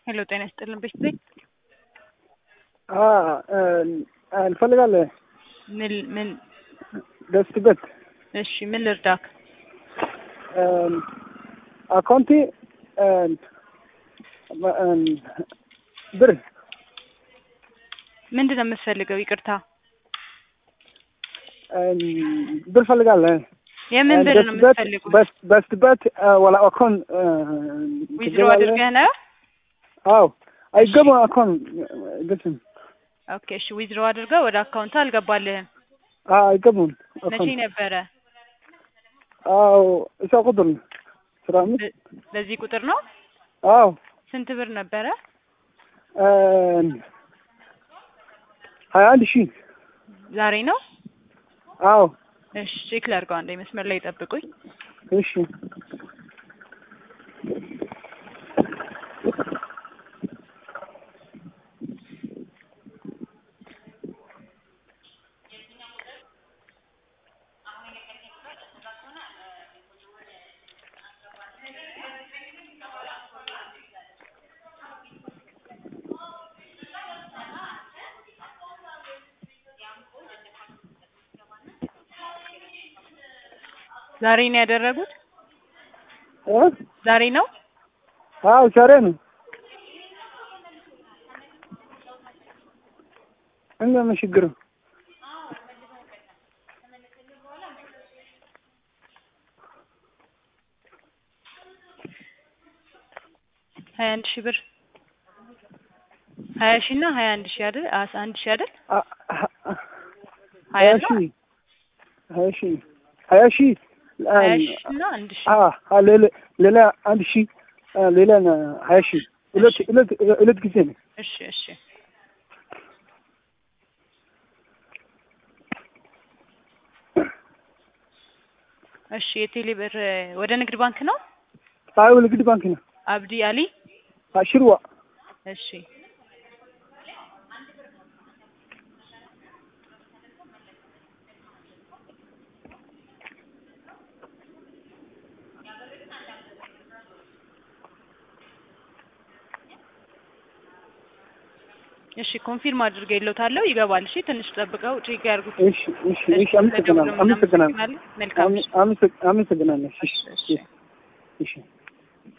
ሄሎ ጤና ይስጥልን ቤት እንፈልጋለን ምን ምን ደስትበት እሺ ምን ልርዳክ? አካውንቲ ብር ምንድን ነው የምትፈልገው? ይቅርታ ብር ፈልጋለን የምን ብር ነው የምትፈልጉት? በስትበት ወላ አካውንት ዊዝድሮ አድርገህ ነው? አዎ አይገባም አካውንት ግስም ኦኬ እሺ ዊዝድሮ አድርገህ ወደ አካውንት አልገባልህም። አይገቡም መቼ ነበረ? አዎ እሷ ቁጥር ነው አስራ አምስት በዚህ ቁጥር ነው? አዎ ስንት ብር ነበረ? ሀያ አንድ ሺህ ዛሬ ነው? አዎ እሺ ቼክ ላድርገው አንዴ መስመር ላይ ጠብቁኝ። እሺ ዛሬ ነው ያደረጉት? እ ዛሬ ነው? አዎ ዛሬ ነው። እንደምን ችግር ሀያ አንድ ሺህ ብር ሀያ ሺህ እና ሀያ አንድ ሺህ አይደል? አስ- አንድ ሺህ አይደል? ሀያ ሀያ ነው? ሺህ ሀያ ሺህ ሀያ ሺህ ሀያ ሺህ እና አንድ ሺህ አ አ ሌላ ሌላ አንድ ሺህ አ ሌላ ሀያ ሺህ ሁለት ሁለት ሁለት ጊዜ ነው። እሺ እሺ እሺ የቴሌ ብር ወደ ንግድ ባንክ ነው? አዎ ንግድ ባንክ ነው። አብዲ አሊ አሽርዋ እሺ እሺ ኮንፊርም አድርጌልዎታለሁ። ይገባል። እሺ ትንሽ ጠብቀው ቼክ ያድርጉት። እሺ እሺ እሺ አመሰግናለሁ አመሰግናለሁ መልካም ምሽት። አመሰግናለሁ። እሺ እሺ፣ እሺ። እሺ